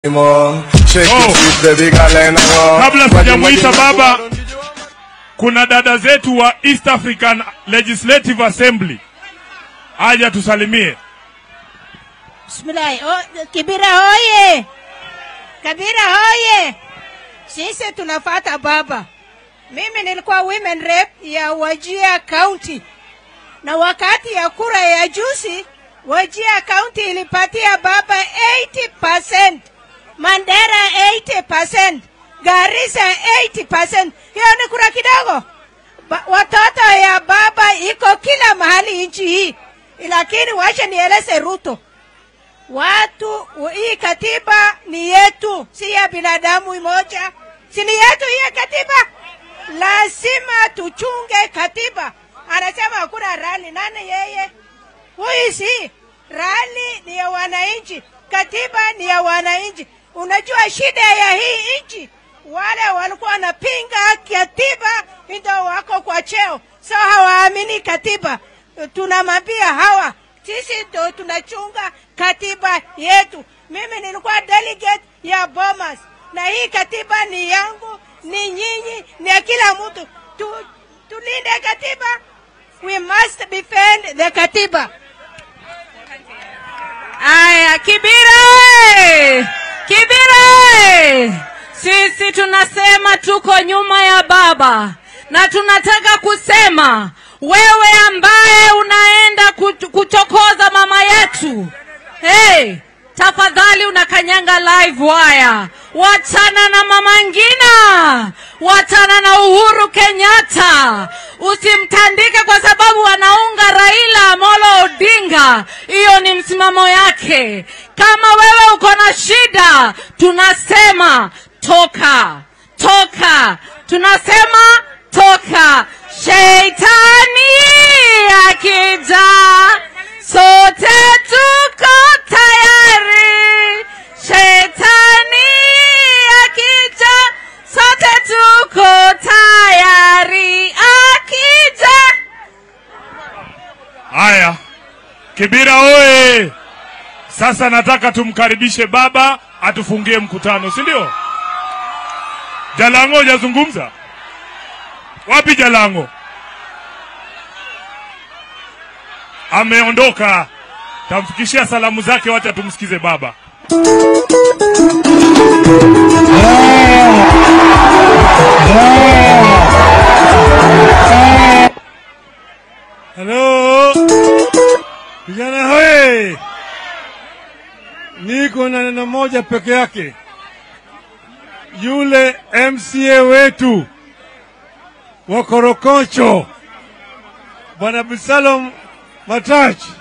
Mom, shake Oh. it, sweet baby girl, and I want- Kabla Wagi- sijamuita wagi- baba, kuna dada zetu wa East African Legislative Assembly aja tusalimie. Bismillah. Oh, Kibira hoye! Kabira hoye! Sisi tunafata baba. Mimi nilikuwa women rep ya Wajia County, na wakati ya kura ya juzi Wajia County ilipatia baba 80%, Mandera 80%, Garissa 80%. Hiyo ni kura kidogo. Ba, watoto ya baba iko kila mahali nchi hii, lakini wacha nieleze Ruto watu hii katiba ni yetu, si ya binadamu moja, si ni yetu hii katiba. Lazima tuchunge katiba. Anasema hakuna rali, nani yeye? Huyu si rali, ni ya wananchi, katiba ni ya wananchi. Unajua shida ya hii nchi, wale walikuwa wanapinga katiba ndio wako kwa cheo, so hawaamini katiba. Tunamwambia hawa sisi ndo tunachunga katiba yetu. Mimi nilikuwa delegate ya Bomas, na hii katiba ni yangu, ni nyinyi, ni ya kila mtu. Tu, tulinde katiba, we must defend the katiba. Aya, Kibira! oye! Kibira! oye! Sisi tunasema tuko nyuma ya baba na tunataka kusema wewe ambaye unaenda kuch- kuchokoza mama yetu, hey, tafadhali unakanyanga live wire. Wachana na mama Ngina, wachana na Uhuru Kenyatta, usimtandike kwa sababu anaunga Raila Amolo Odinga. Hiyo ni msimamo yake. Kama wewe uko na shida, tunasema toka, toka, tunasema toka. Sheitani akija, sote tuko tayari. Shetani akija, sote tuko tayari. Akija Haya, Kibira oye! Sasa nataka tumkaribishe baba atufungie mkutano, si ndio? Jalango hujazungumza? Wapi Jalango? Ameondoka. Tamfikishia salamu zake, wacha tumsikize baba. Halo vijana hoye, niko na neno moja peke yake. Yule MCA wetu wa Korokocho Bwana Bisalom Matach